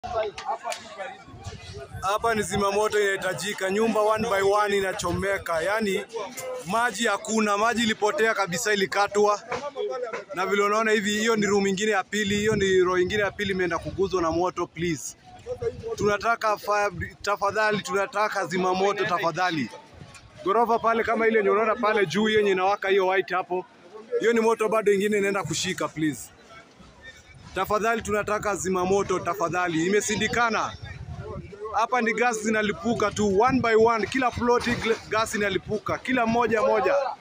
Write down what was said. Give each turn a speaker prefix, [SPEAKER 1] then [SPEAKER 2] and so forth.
[SPEAKER 1] Hapa ni zimamoto inahitajika, nyumba one by one inachomeka, yaani maji hakuna, maji ilipotea kabisa, ilikatwa na vile unaona hivi. Hiyo ni room ingine ya pili, hiyo ni row ingine ya pili imeenda kuguzwa na moto. Please, tunataka fire, tafadhali, tunataka zimamoto tafadhali. Gorofa pale kama ile yenye unaona pale juu yenye inawaka hiyo white hapo, hiyo ni moto bado ingine inaenda kushika. Please, tafadhali, tunataka zimamoto tafadhali, imesindikana hapa ni gas zinalipuka tu one by one, kila ploti gas inalipuka, kila moja moja.